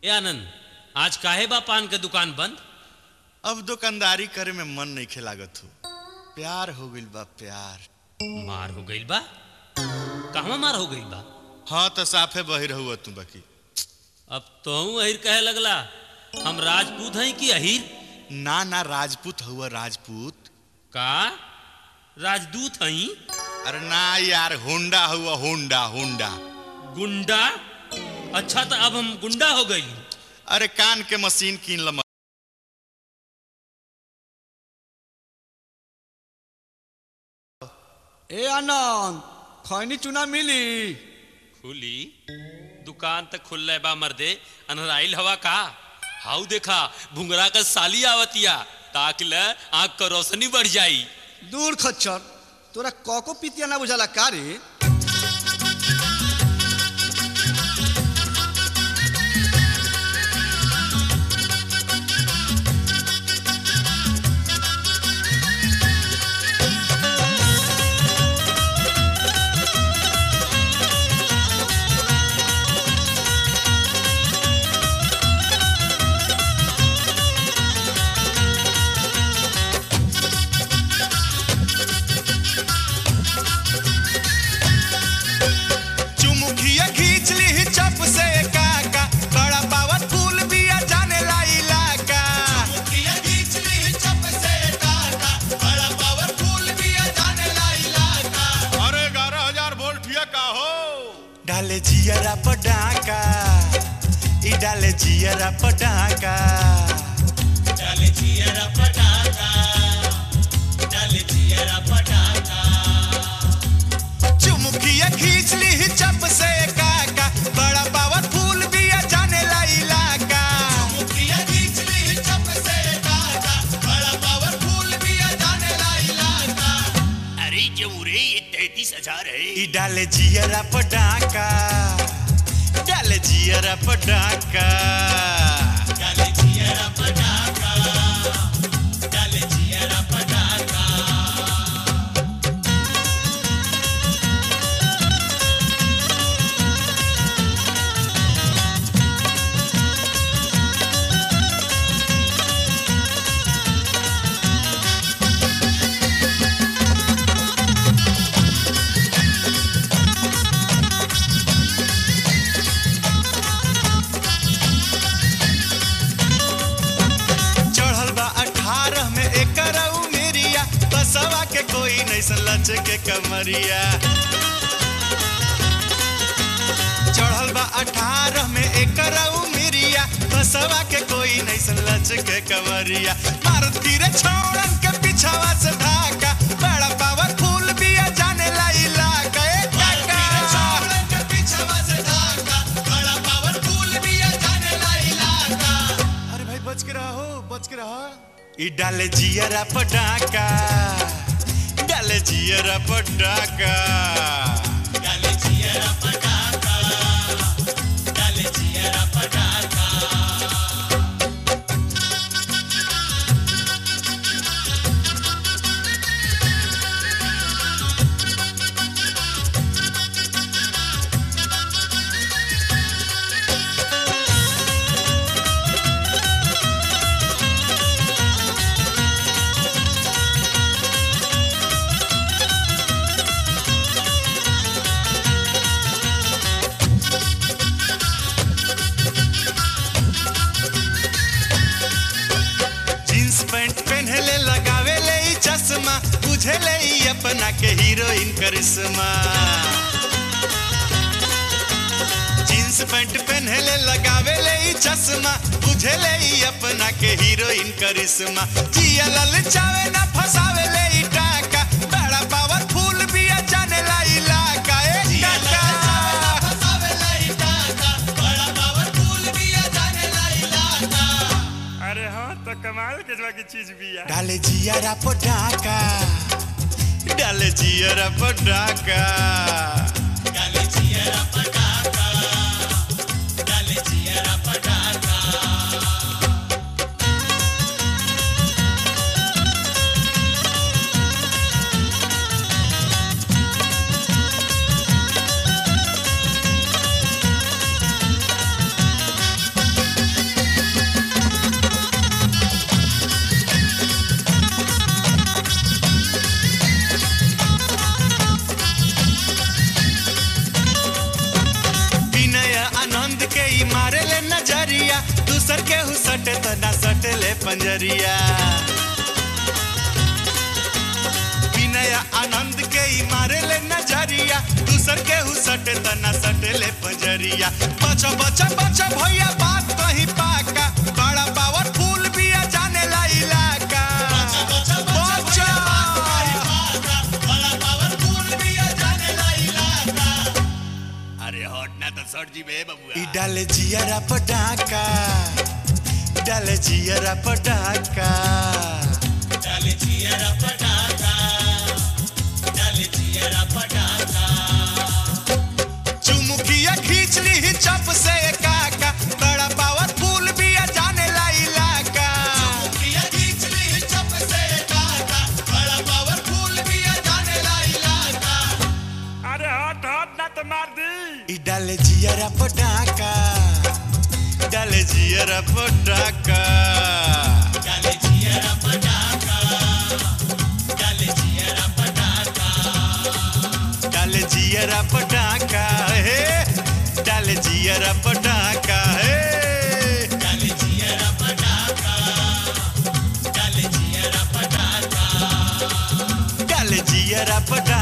ए आनंद आज काहे बा पान के दुकान बंद अब दुकानदारी करे में मन नहीं खेलागत हो प्यार हो गइल बा प्यार मार हो गइल बा कहवा मार हो गइल बा हाँ तो साफे बही रहुआ तू बाकी अब तोहू अहिर कहे लगला हम राजपूत हैं कि अहिर ना ना राजपूत हुआ राजपूत का राजदूत हई अरे ना यार होंडा हुआ होंडा होंडा गुंडा अच्छा तो अब हम गुंडा हो गई अरे कान के मशीन कीन लम ए आनंद खैनी चुना मिली खुली दुकान तक खुल बा मर्दे अनराइल हवा का हाउ देखा भुंगरा का साली आवतिया ताकि ल आंख का रोशनी बढ़ जाई दूर खच्चर तोरा कको पितिया ना बुझाला का रे चुमुखिया खींच ली चप से काका बड़ा पावत फूल बिया जाने ला इलाका चुमुखिया खींच ली चप से काका बड़ा पावत फूल बिया जाने ला इलाका अरे 11000 वोल्ट हिया का हो डाले जियरा पटाका ई डाले जियरा पटाका डाले जियरा पटाका डाले जियरा पटाका चुमुकिया खींच ली चप से काका बड़ा पावर फूल बिया जाने ला इलाका चुमुकिया खींच ली चप से काका बड़ा पावर फूल बिया जाने ला इलाका अरे जमुरे ये तैतीस हजार है ई डाले जियरा पटाका डाले जियरा पटाका डाले जियरा पटाका डाले जियरा पटाका चढ़ल बा अठारह में एकर उमेरिया बसवा के कोई नहीं लच के कमरिया चढ़ल बा अठारह में एकर उमेरिया बसवा के कोई नहीं लच के कमरिया मारत गिरे छोड़न के पिछावा से ढाका बड़ा पावर फूल बिया जाने ला इलाका ए काका छोड़न के पिछावा से ढाका बड़ा पावर फूल बिया जाने ला इलाका अरे भाई बच के रहो बच के रहो ई डाले जियरा पटाका डाले जियरा पटाका डाले जियरा पटाका डाले जियरा पटाका जींस पैंट पहनले लगावे ले ई चश्मा बुझे ले ई अपना के हीरोइन करिश्मा जींस पैंट पहनले लगावे ले ई चश्मा बुझे ले ई अपना के हीरोइन करिश्मा जिया ललचावे ना फसावे ले ई टाका बड़ा पावरफुल बिया जाने ला इलाका ए काका फसावे ले ई टाका बड़ा पावरफुल बिया जाने ला इलाका अरे हाँ तो कमाल के जवा की चीज भी है डाले जियरा पटाका डाले जियरा पटाका डाले जियरा पटाका डाले जियरा पटाका ई मारे ले नजरिया दूसर के हु सटे तो ना सटे ले पंजरिया विनय आनंद के ई मारे ले नजरिया दूसर के हु सटे त ना सटे ले पंजरिया बचा बचा बचा भैया बात कहीं पाका बड़ा पावरफुल बिया जाने ला इलाका बचा अरे हट ना तो सर जी बे बबुआ ई डाले जियरा पटाका डाले जियरा पटाका चुमुकिया खींच ली ही चप से काका बड़ा पावरफुल बिया जाने ला इलाका चुमुकिया खींच ली ही चप से काका बड़ा पावरफुल बिया जाने ला इलाका अरे हट हट ना तो मार दी ई डाले जियरा पटाका डाले जियरा पटाका डाले जियरा पटाका हे डाले जियरा पटाका हे डाले जियरा पटाका डाले जियरा पटाका डाले जियरा पटाका